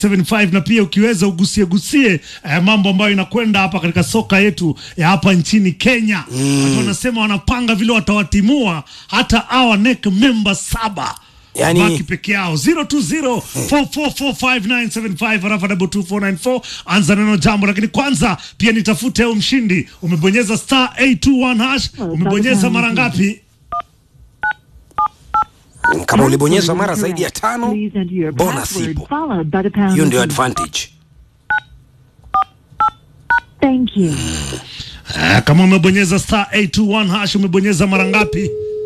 75 na pia ukiweza ugusie gusie eh, mambo ambayo inakwenda hapa katika soka yetu ya hapa nchini Kenya. Watu wanasema wanapanga vile watawatimua hata our NEC member saba Yani- baki peke yao 0204445975 arafa double 2494 anza neno jambo, lakini kwanza pia nitafute au mshindi. Umebonyeza star 821 hash, umebonyeza mara ngapi? Kama ulibonyeza mara zaidi ya tano, Please enter your bonus password ipo. followed by the pound Hiyo ndio key. advantage. Thank you. Ah, kama umebonyeza star 821 hash umebonyeza mara ngapi?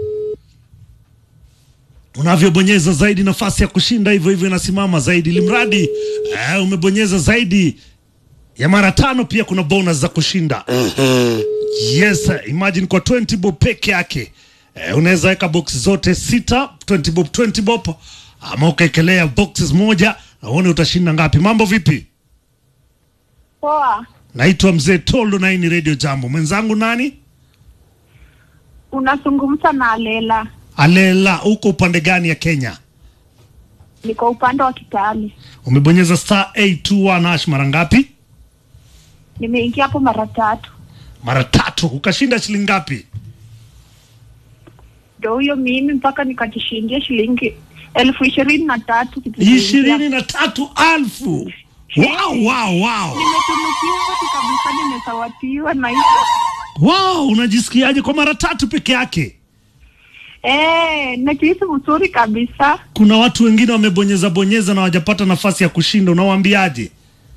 Unavyobonyeza zaidi nafasi ya kushinda hivyo hivyo inasimama zaidi, limradi eh, umebonyeza zaidi ya mara tano, pia kuna bonus za kushinda. Yes, imagine kwa 20 bob peke yake eh, unaweza weka box zote sita 20 bob 20 bob, ama ukaekelea boxes moja na uone utashinda ngapi. Mambo vipi? Poa, Naitwa mzee Toldo na hii ni Radio Jambo. Mwenzangu nani? unazungumza na Alela, Alela, uko upande gani ya Kenya? niko upande wa Kitale. Umebonyeza star 821 hash mara ngapi? Nimeingia hapo mara tatu, Mara tatu. Ukashinda shilingi ngapi? ndo huyo mimi mpaka nikajishindia shilingi elfu ishirini na tatu kitu kimoja. ishirini na tatu alfu. Wow, wow, wow. Nimetunukiwa tu kabisa, nimesawatiwa na hiyo Wow, unajisikiaje kwa mara tatu peke yake? eh, najihisi vizuri kabisa. Kuna watu wengine wamebonyeza bonyeza na hawajapata nafasi ya kushinda, unawaambiaje?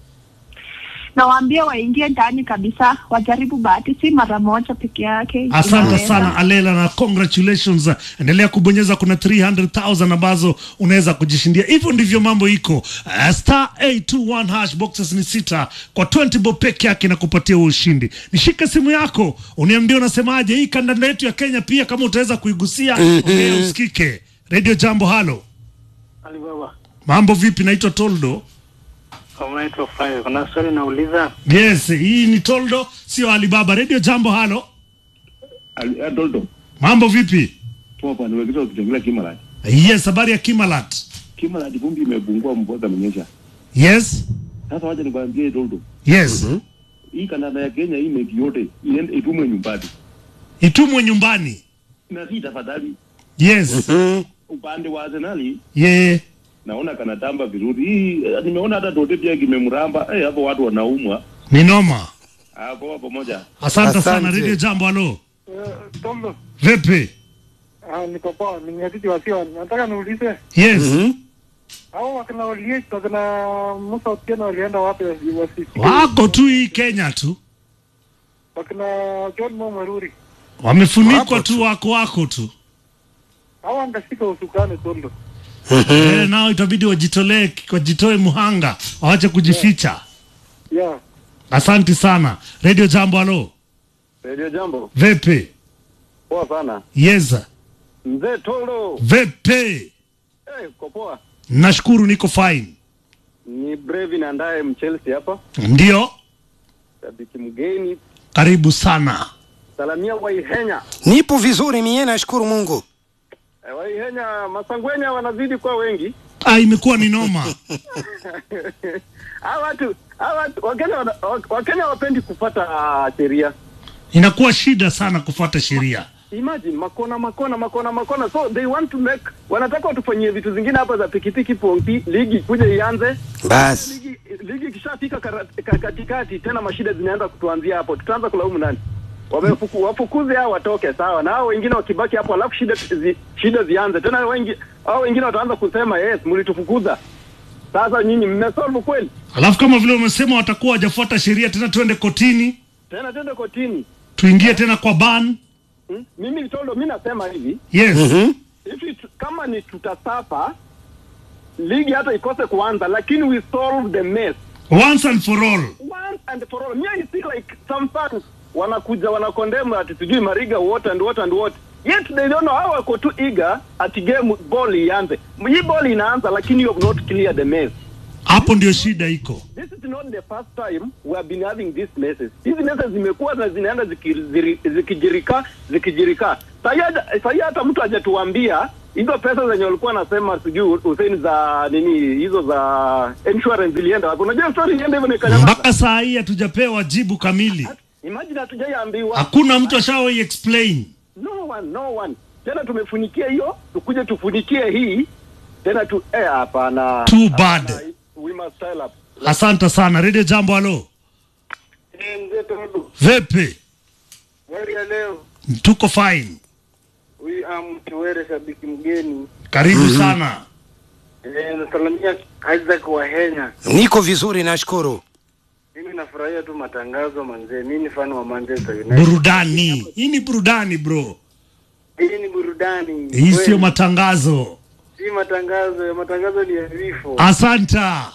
Nawaambia waingie ndani kabisa, wajaribu bahati, si mara moja peke yake. Asante Inaweza. sana Alela na congratulations. Endelea kubonyeza, kuna 300,000 ambazo unaweza kujishindia. Hivyo ndivyo mambo iko. Uh, star 821 hash boxes ni sita kwa 20 bob peke yake na kupatia huo ushindi. Nishike simu yako uniambie unasemaje hii kandanda yetu ya Kenya, pia kama utaweza kuigusia ongea usikike. Radio Jambo, halo, Alibaba, mambo vipi? Naitwa Toldo. unaitwa Fayo. Kuna swali nauliza. Yes, hii ni Toldo, sio Alibaba. Radio Jambo, halo, Ali- Adolto, mambo vipi? poa bwana, nimekisha ukitembelea Kimalat. Yes, habari ya Kimalat. Kimalat vumbi imepungua, mvua zamenyesha. Yes, Sasa wacha nikwambie Adolto, yes. hii kandanda ya Kenya hii mechi yote iende itumwe nyumbani, itumwe nyumbani. na si tafadhali. Yes, Upande wa Arsenali yeah. naona kanatamba vizuri. Hii eh, nimeona hata Tote pia kimemramba. Eh, hapo watu wanaumwa Ni noma. hapo hapo moja. Asante Asante. sana Radio Jambo. Halo, Tombo, vipi? ah, niko poa, ni mwenyekiti wa Sion. Nataka niulize Yes, hao wakina Oliech na wakina Musa Otieno walienda wapi wasifike? wako tu hii Kenya tu, Wakina John Mo Maruri wamefunikwa Wako tu, wako wako tu. hao wangashika usukani Tondo. Eh, nao itabidi wajitolee, wajitoe muhanga, wawache kujificha. Yeah. Asante sana Radio Jambo. Halo, Radio Jambo, vipi? poa sana. Yes, Mzee Tolo, vipi? eh, uko poa? Nashukuru, niko fine. Ni Brevin andaye Mchelsea hapa, Ndio, shabiki mgeni. karibu sana. Salamia Waihenya. Nipo vizuri mie, nashukuru Mungu. Eh, Waihenya Masangwenya wanazidi kuwa wengi. Ah, imekuwa ni noma. Hawa watu hawa watu Wakenya wana- wa- Wakenya wapendi kufuata sheria. Inakuwa shida sana kufuata sheria. Imagine makona makona makona makona, so they want to make, wanataka watufanyie vitu zingine hapa za pikipiki ponti, ligi kuja ianze Basi ligi ligi ikishafika kara- ka- katikati tena mashida zinaanza kutuanzia hapo, tutaanza kulaumu nani? Wamefuku, wafukuze hao watoke sawa, na hao wengine wakibaki hapo, alafu shida zi, shida zianze tena. Wengi hao wengine wataanza kusema yes, mlitufukuza. Sasa nyinyi mmesolve kweli? Alafu kama vile umesema watakuwa wajafuata sheria tena, tuende kotini, Tena twende kotini. tuingie tena kwa ban. Hmm? Mimi Litondo, mi nasema hivi Yes, if it, kama ni tutasafa ligi hata ikose kuanza, lakini we solve the mess once and for all. once and for all. Me, I see like some fans wanakuja wanakondemu ati sijui Mariga what and what and what yet they don't know how wako tu eager ati game ball ianze. Hii ball inaanza lakini you have not clear the mess. Hapo ndio shida iko. This is not the first time we have been having these messes. Hizi messes zimekuwa na zinaenda zikiziri- zikijirika zikijirika. Sasa hata mtu hajatuambia hizo pesa zenye walikuwa nasema sijui Hussein za nini hizo za insurance zilienda wapi? Unajua story ilienda hivyo nikanyamaza. mpaka saa hii hatujapewa jibu kamili Imagine hatujaiambiwa. hakuna mtu ashawai explain No one, no one. Tena tumefunikia hiyo, tukuje tufunikie hii tena tu eh, hapana. Too bad. Hapana, We must style up. asante sana redio jambo halo Eh, mzee Tondo, vipi habari ya leo? tuko fine Huyu am Kiwere, shabiki mgeni. karibu sana Eh, nasalamia Isaac wa Kenya. Niko vizuri nashukuru. Mimi nafurahia tu matangazo manzee. Mimi ni fan wa Manchester United. burudani hii ni burudani bro Hii ni burudani. hii sio Kweli. matangazo si matangazo, ya matangazo ni ya vifo. asanta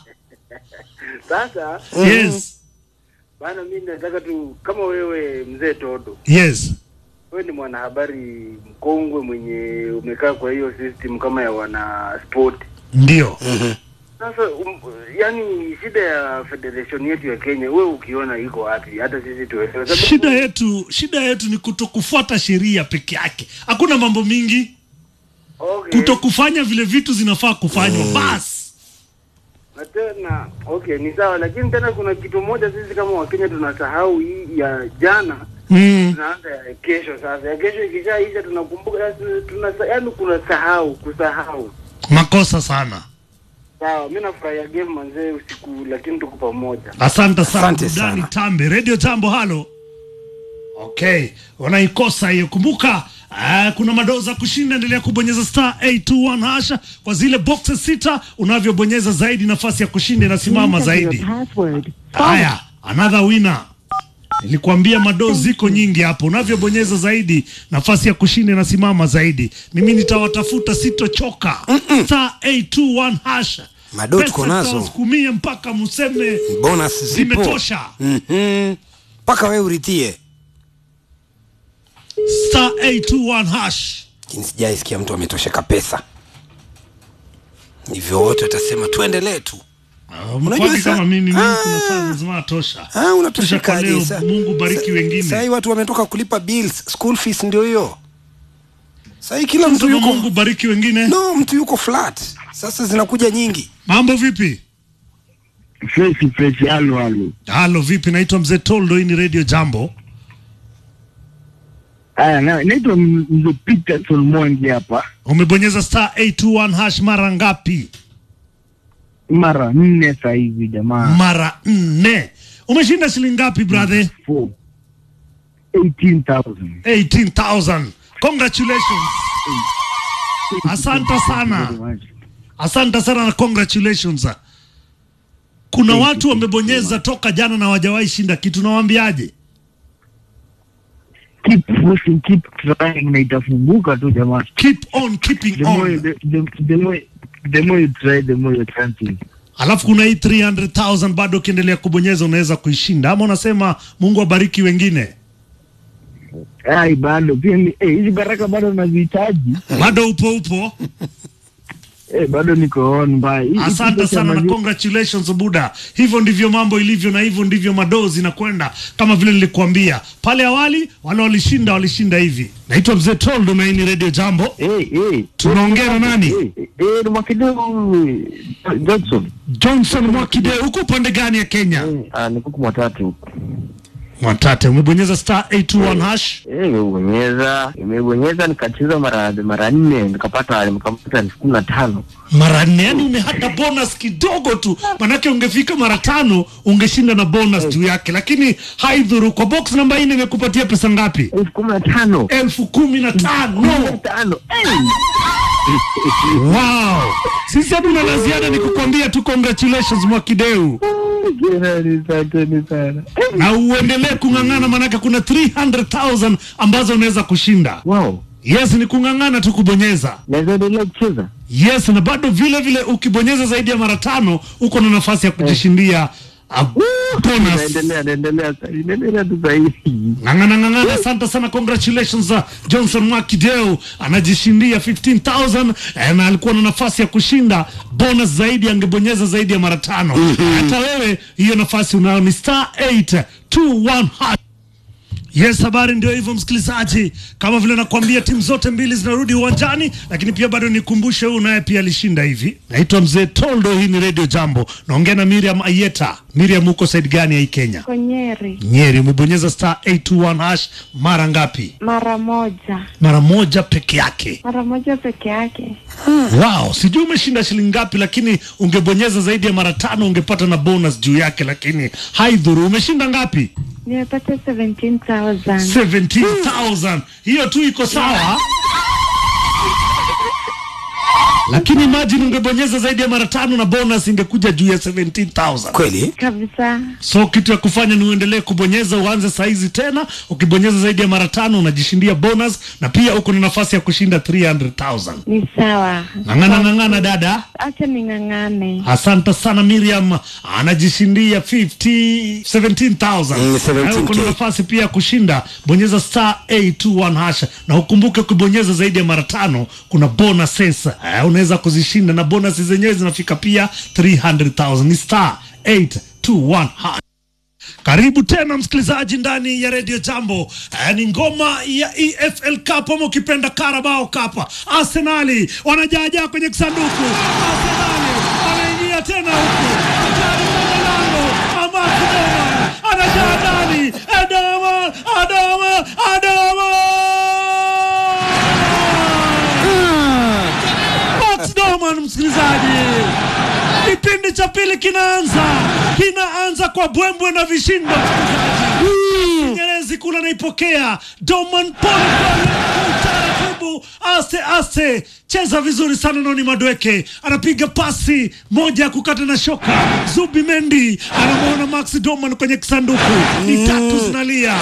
Sasa yes bana, mimi nataka tu kama wewe mzee Todo, yes wewe ni mwanahabari mkongwe mwenye umekaa kwa hiyo system kama ya wana sport. ndio Sasa um, yani shida ya federation yetu ya Kenya wewe ukiona iko wapi? Hata sisi tuelewe. Sababu- shida yetu shida yetu ni kutokufuata sheria peke yake hakuna mambo mingi okay. kutokufanya vile vitu zinafaa kufanywa basi na tena okay, ni sawa, lakini tena kuna kitu moja sisi kama Wakenya tunasahau hii ya jana mm. tunaanza ya kesho. Sasa ya kesho ikishaisha tunakumbuka sasa, tuna yaani kuna sahau kusahau. makosa sana Sawa, mimi nafurahia game manzee usiku, lakini tuko pamoja. asante sana Asante burudani sana. tambe redio tambo halo okay wanaikosa hiyo kumbuka Uh, kuna madoza kushinda endelea kubonyeza star 821 hasha kwa zile boxes sita unavyobonyeza zaidi nafasi ya kushinda inasimama Please enter zaidi your password. haya another winner nilikuambia madoo ziko nyingi hapo unavyobonyeza zaidi nafasi ya kushinda inasimama zaidi mimi nitawatafuta sitochoka star 821 hasha Madoo Pesa tuko nazo. zitawasukumie mpaka mseme Bonus zipo. zimetosha Mhm. Mpaka wewe uritie. star 821 hash Lakini sijaisikia mtu ametosheka pesa. Hivyo wote watasema tuendelee tu. Unajua mkwani sa- kama mimi mimi Ah. kuna saa lazima tosha Ah, Tosha kwa unatoshekaje leo sa- mungu bariki sa- wengine Sasa hii watu wametoka kulipa bills, school fees ndio hiyo. Sasa hii kila mtu Sema yuko mungu bariki wengine No, mtu yuko flat. Sasa zinakuja nyingi. mambo vipi freshi freshi halo halo halo vipi naitwa mzee toldo hii ni radio jambo aya na- naitwa M- mzee peterson mwangi hapa umebonyeza star 821 hash mara ngapi mara nne saa hivi jamaa mara nne umeshinda shilingi ngapi brother Four. 18,000 18000 congratulations asante sana asante sana na congratulations kuna watu wamebonyeza toka jana na wajawahi shinda kitu nawaambiaje keep pushing keep trying na itafunguka tu jamaa keep on keeping the more, you- on the, the, the more the more you try the more your chances alafu kuna hii 300000 bado ukiendelea kubonyeza unaweza kuishinda ama unasema mungu abariki wengine ai bado pia ni- eh, hizi baraka bado nazihitaji bado upo upo eh, bado niko on mbaya Hii- hii asante kitu cha sana na maji- congratulations buda hivyo ndivyo mambo ilivyo na hivyo ndivyo madoo zinakwenda kama vile nilikuambia pale awali wale walishinda walishinda hivi naitwa mzee toldo na hii ni radio jambo eh, eh. tunaongea na nani Eh, eh, ni Mwakideu Johnson johnson mwakide huko upande gani ya kenya Eh, ah, ni kuku mwatatu mwatate umebonyeza star 821 hash Eh, nimebonyeza nimebonyeza nikacheza mara mara nne nikapata nikapata elfu kumi na tano mara nne yani umehata bonus kidogo tu manake ungefika mara tano ungeshinda na bonus juu yake lakini haidhuru kwa box namba nne imekupatia pesa ngapi elfu kumi na tano elfu kumi na kumi na tano tano Eh, wow sisi hatuna la ziada ni kukwambia tu congratulations mwakideu jirani, asanteni sana Eh, na uendelee kung'ang'ana manake kuna 300000 ambazo unaweza kushinda wow yes ni kung'ang'ana tu kubonyeza naweza endelea kucheza yes na bado vile vile ukibonyeza zaidi ya mara tano uko na nafasi ya kujishindia a bonus naendelea naendelea sa- naendelea tu sahihi ng'ang'ana ng'ang'ana asante sana congratulations uh, johnson mwakideu anajishindia 15000 eh, na alikuwa na nafasi ya kushinda bonus zaidi angebonyeza zaidi ya mara tano hata wewe hiyo nafasi unayo ni star 821 hash Yes, habari ndio hivyo msikilizaji, kama vile nakwambia, timu zote mbili zinarudi uwanjani, lakini pia bado nikumbushe, huyu naye pia alishinda hivi. Naitwa mzee Toldo, hii ni Radio Jambo, naongea na Miriam Ayeta. Miriam, uko side gani ya hii Kenya? Konyeri Nyeri. Umebonyeza star 821 hash mara ngapi? mara moja, Mara moja peke yake. mara moja peke yake. Wow, sijui umeshinda shilingi ngapi, lakini ungebonyeza zaidi ya mara tano ungepata na bonus juu yake, lakini haidhuru. Umeshinda ngapi? Nimepata 17,000. 17,000 hiyo tu iko sawa lakini imagine ungebonyeza zaidi ya mara tano na bonus ingekuja juu ya 17,000 Kweli? Kabisa. so kitu ya kufanya ni uendelee kubonyeza uanze saizi tena ukibonyeza zaidi ya mara tano unajishindia bonus na pia uko na nafasi ya kushinda 300,000 Ni sawa. ng'ang'ana ng'ang'ana dada Acha ning'ang'ane. Asante sana Miriam, anajishindia 50 17,000. Mm, 17K. Na uko na nafasi pia ya kushinda, bonyeza star 821 hasha, na ukumbuke kubonyeza zaidi ya mara tano, kuna bonuses eh, unaweza kuzishinda na bonus zenyewe zinafika pia 300,000. Ni star 821 hasha. Karibu tena msikilizaji ndani ya redio Jambo. Eh, ni ngoma ya EFL Cup ama ukipenda Carabao Cup. Arsenali wanajaajaa kwenye kisanduku. Arsenali anaingia tena huku hatari kwenye lango. Amasi Doman anajaa ndani. Adama, Adama, Adama Max Doman, msikilizaji Kipindi cha pili kinaanza, kinaanza kwa bwembwe na vishindo. msikilizaji. Nyerezi kula naipokea Doman pole pole kwa utaratibu, aste aste, cheza vizuri sana. Noni Madweke anapiga pasi moja ya kukata na shoka. Zubi Mendi anamwona Max Doman kwenye kisanduku, ni tatu zinalia,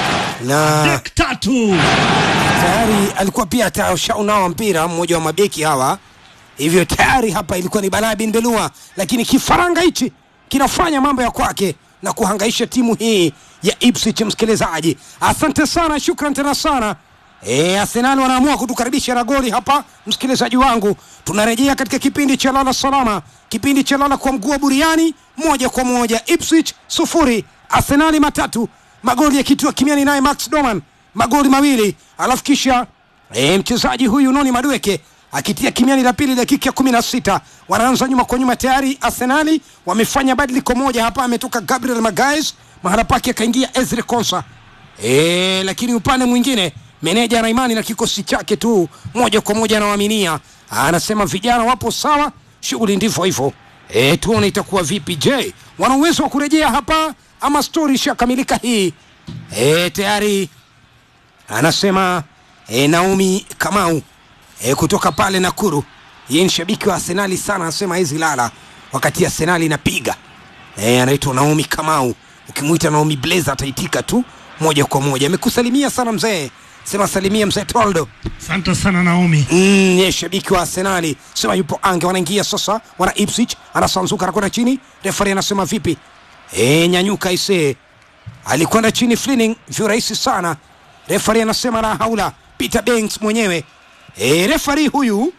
Na dek tatu. tayari alikuwa pia hata unawa mpira mmoja wa mabeki hawa, hivyo tayari hapa ilikuwa ni balaa bin belua, lakini kifaranga hichi kinafanya mambo ya kwake na kuhangaisha timu hii ya Ipswich. Msikilizaji, asante sana, shukran tena sana. E, Arsenal wanaamua kutukaribisha na goli hapa. Msikilizaji wangu, tunarejea katika kipindi cha lala salama, kipindi cha lala kwa mguu wa buriani, moja kwa moja. Ipswich sufuri, Arsenali matatu, magoli yakitiwa kimiani naye Max Doman, magoli mawili, alafu kisha e, mchezaji huyu Noni Madueke akitia kimiani la pili dakika ya kumi na sita wanaanza nyuma kwa nyuma tayari arsenali wamefanya badiliko moja hapa ametoka gabriel magais mahala pake akaingia ezri konsa e, lakini upande mwingine meneja ana imani na kikosi chake tu moja kwa moja anawaaminia anasema vijana wapo sawa shughuli ndivyo hivyo e, tuone itakuwa vipi je wana uwezo wa kurejea hapa ama stori ishakamilika hii e, tayari anasema e, Naomi Kamau e, kutoka pale Nakuru. Yeye ni shabiki wa Arsenali sana, anasema hizi lala wakati Arsenali inapiga. E, anaitwa Naomi Kamau, ukimwita Naomi Blazer ataitika tu moja kwa moja. Amekusalimia sana mzee, sema salimia mzee Toldo. Asante sana Naomi. Mm, yeye shabiki wa Arsenali sema yupo ange, wanaingia sasa, wana Ipswich, anasanzuka anakwenda chini, refari anasema vipi? E, nyanyuka isee alikwenda chini Flining virahisi sana. Refari anasema la haula. Peter Banks mwenyewe e, refari huyu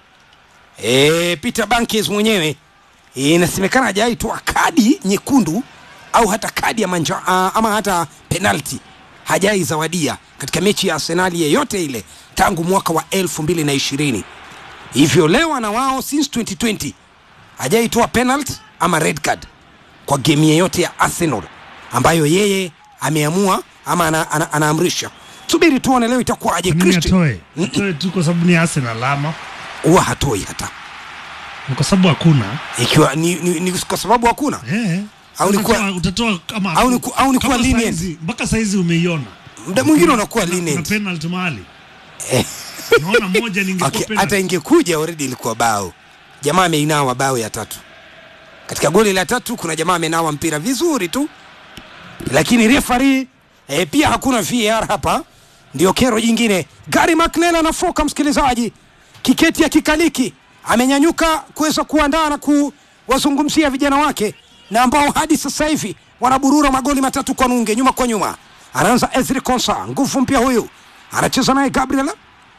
e, Peter Bankes mwenyewe e, inasemekana hajaitoa kadi nyekundu au hata kadi ya manja, uh, ama hata penalti hajai zawadia katika mechi ya Arsenali yeyote ile tangu mwaka wa elfu mbili na ishirini hivyo leo na wao since 2020 hajaitoa penalty ama red card kwa game yeyote ya Arsenal ambayo yeye ameamua ama ana, ana, anaamrisha. Subiri tuone leo itakuwaje. Nini Christian atoe? Atoe tu kwa sababu ni Arsenal ama huwa hatoi hata ni kwa sababu hakuna ikiwa ni, ni, ni kwa sababu hakuna eh. Au ni Utatoa- kuwa- utatoa kama au ni ku- au ni kuwa kama lenient. saizi- mpaka saizi umeiona muda mwingine unakuwa na lenient. penalty mahali Eh. naona moja ningekuwa Okay, penalty. hata ingekuja already ilikuwa bao. Jamaa ameinawa bao ya tatu. Katika goli la tatu kuna jamaa amenawa mpira vizuri tu, lakini referee eh, pia hakuna VAR hapa. Ndio kero jingine. Gary McNeil anafoka, msikilizaji, kiketi ya kikaliki amenyanyuka kuweza kuandaa na kuwazungumzia vijana wake na ambao hadi sasa hivi wanaburura magoli matatu kwa nunge, nyuma kwa nyuma. Anaanza Ezri Konsa, nguvu mpya huyu, anacheza naye Gabriel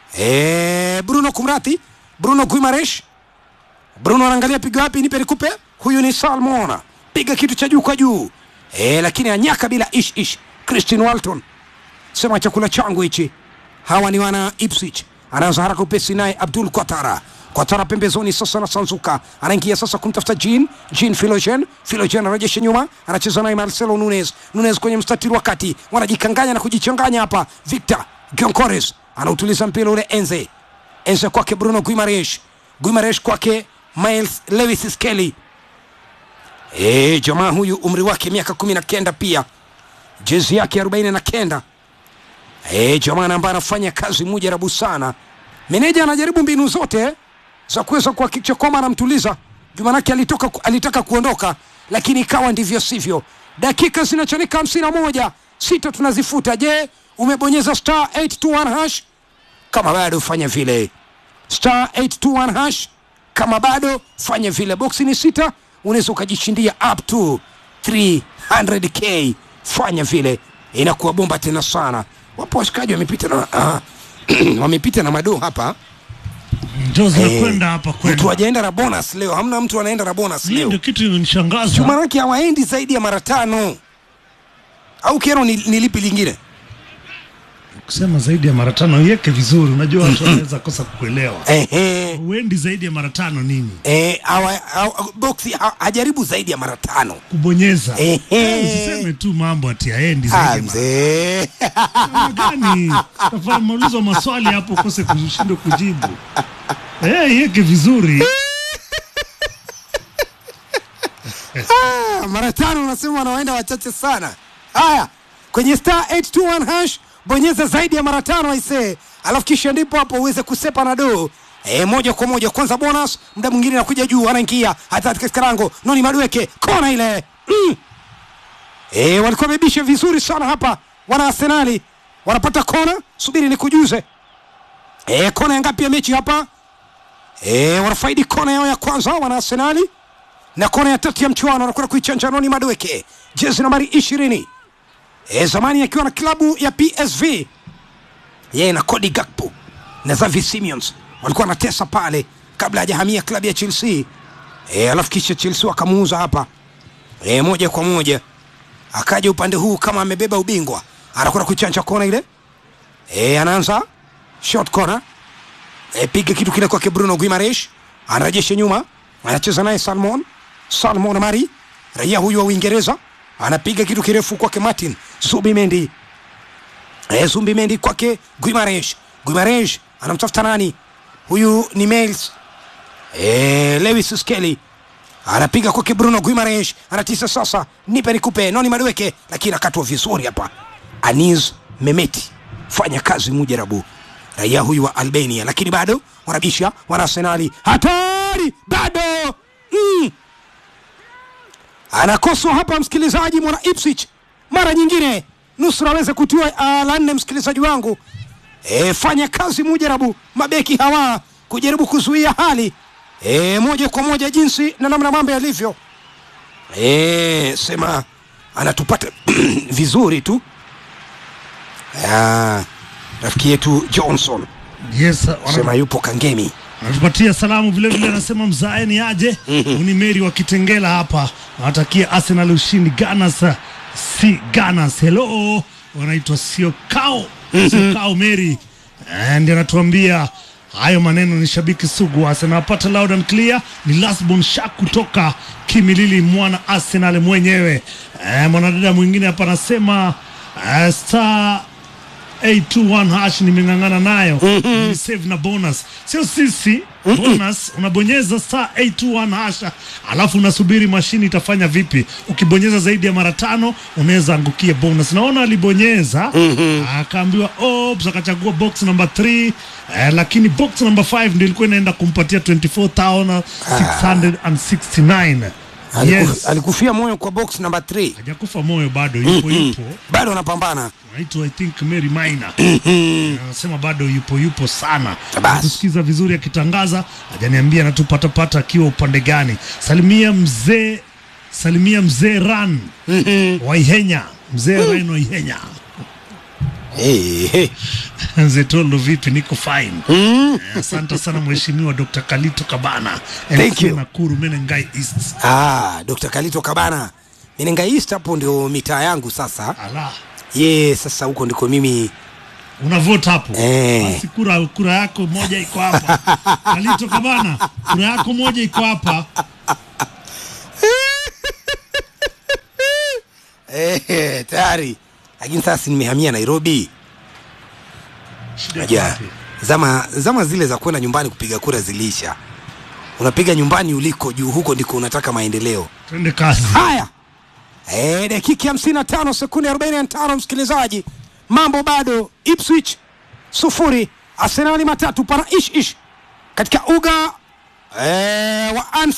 Eh, Bruno kumrati Bruno Guimaresh Bruno anaangalia piga wapi, nipe nikupe. Huyu ni Salmona, piga kitu cha juu kwa juu eh, lakini anyaka bila ish ish. Christian Walton sema chakula changu hichi hawa ni wana Ipswich anaanza haraka upesi naye Abdul Kwatara Kwatara pembezoni sasa na Sanzuka anaingia sasa kumtafuta Jean Jean Philogen Philogen anarejesha nyuma anacheza naye Marcelo Nunes Nunes kwenye mstatiri wa kati wanajikanganya na kujichanganya hapa Victor Gyonkores anautuliza mpira ule Enze Enze kwake Bruno Guimaraes Guimaraes kwake Miles Lewis Skelly Eh, jamaa huyu umri wake miaka kumi na kenda pia jezi yake arobaini na kenda Eh, jamaa ambaye anafanya kazi mujarabu sana. Meneja anajaribu mbinu zote za kuweza kuhakikisha kwamba anamtuliza. Jumanake alitoka alitaka kuondoka lakini ikawa ndivyo sivyo. Dakika zinachanika hamsini na moja sita tunazifuta. Je, umebonyeza star 821 hash? Kama bado fanya vile star 821 hash. Kama bado fanya vile. Boksi ni sita, unaweza ukajishindia up to 300k. Fanya vile, inakuwa bomba tena sana. Wapo washikaji wamepita na uh, wamepita na madoo hapa Ndio Eh, zinakwenda hapa mtu kwenda. hajaenda na bonus leo, hamna mtu anaenda na bonus Hii leo. ndio kitu inanishangaza. Jumanake hawaendi zaidi ya mara tano au kero ni, ni lipi lingine? Kusema zaidi ya mara tano iweke vizuri, unajua watu wanaweza kosa kukuelewa. Ehe. Uendi zaidi ya mara tano nini? Eh, hawa, hawa, boxi ha, hajaribu zaidi ya mara tano. Kubonyeza. Ehe. Eh, Usiseme tu mambo ati haendi Ah, zaidi ya mara mzee. Namna gani? Tafadhali maulizwa maswali hapo ukose kushindwa kujibu. Eh, iweke vizuri. Ah, mara tano unasema wanaoenda wachache sana. Haya, kwenye star 821 hash bonyeza zaidi ya mara tano aisee, alafu kisha ndipo hapo uweze kusepa na doo E, moja kwa moja kwanza bonus, muda mwingine anakuja juu, anaingia hata katika lango noni madweke kona ile mm. E, walikuwa wamebisha vizuri sana hapa wana Arsenali wanapata kona, subiri nikujuze. E, kona ya ngapi ya mechi hapa? E, wanafaidi kona yao ya kwanza wana Arsenali na kona ya tatu ya mchuano anakwenda kuichanja Noni Madweke, jezi nambari ishirini e, zamani akiwa na klabu ya PSV yeye na Cody Gakpo na Xavi Simons walikuwa wanatesa pale kabla hajahamia klabu ya Chelsea e, alafu kisha Chelsea wakamuuza hapa e, moja kwa moja akaja upande huu kama amebeba ubingwa, anakwenda kuichanja kona ile e, anaanza short corner e, piga kitu kile kwake Bruno Guimaraes anarejesha nyuma, anacheza naye Salmon Salmon Mari, raia huyu wa Uingereza anapiga kitu kirefu kwake Martin Zubimendi e, Zubimendi kwake Guimaraes Guimaraes anamtafuta nani huyu ni Miles e, Lewis Skelly anapiga kwake Bruno Guimaraes anatisa sasa, nipe nikupe noni madweke, lakini akatwa vizuri hapa. Anis Memeti fanya kazi mujarabu, raia huyu wa Albania, lakini bado wanabisha wana Arsenali, hatari bado mm. Anakoswa hapa msikilizaji, mwana Ipswich mara nyingine nusura aweze kutiwa uh, la nne, msikilizaji wangu e, fanya kazi mujarabu, mabeki hawa kujaribu kuzuia hali e, moja kwa moja jinsi na namna mambo yalivyo. E, sema anatupata vizuri tu Ah, rafiki yetu Johnson Yes, sema wana- yupo Kangemi. anatupatia salamu vile vile, anasema mzae ni aje. Uni Meri wa Kitengela hapa, anatakia Arsenal ushindi. Ganas si Ganas, hello, wanaitwa sio kao sio kao Meri Eh, ndiye anatuambia hayo maneno. Ni shabiki sugu wa Arsenal, apata loud and clear. Ni Lasbon Shak kutoka Kimilili, mwana Arsenal mwenyewe. Eh, mwanadada mwingine hapa anasema eh, star 821 hash nimeng'ang'ana nayo mm save na bonus sio sisi bonus unabonyeza star 821 hash alafu unasubiri mashini itafanya vipi ukibonyeza zaidi ya mara tano unaweza angukia bonus naona alibonyeza akaambiwa ops akachagua box number 3 eh, lakini box number 5 ndio ilikuwa inaenda kumpatia 24669 Aliku, yes alikufia moyo kwa box number 3 hajakufa moyo bado yupo yupo bado anapambana. anaitwa I think Mary Maina anasema bado yupo yupo sana Bas. kusikiza vizuri akitangaza hajaniambia anatupatapata akiwa upande gani salimia mzee salimia mzee ran wa Ihenya mzee ran wa Ihenya Hey, hey. mzee Tolo vipi niko fine Eh, asante sana mheshimiwa Dr. Kalito Kabana Thank MC you. Nakuru Menengai East Ah, Dr. Kalito Kabana. Minenga East hapo ndio mitaa yangu sasa. ala ye sasa huko ndiko mimi unavota hapo Eh. basi kura kura yako moja iko hapa kalito kabana kura yako moja iko hapa eh, tayari lakini sasa nimehamia nairobi Shida iko Unajua, wapi? zama zama zile za kwenda nyumbani kupiga kura zilisha unapiga nyumbani uliko juu huko ndiko unataka maendeleo twende kazi haya e, dakika hamsini na tano sekunde arobaini na tano msikilizaji mambo bado ipswich sufuri arsenali matatu para ish ish katika uga e, wa Anfield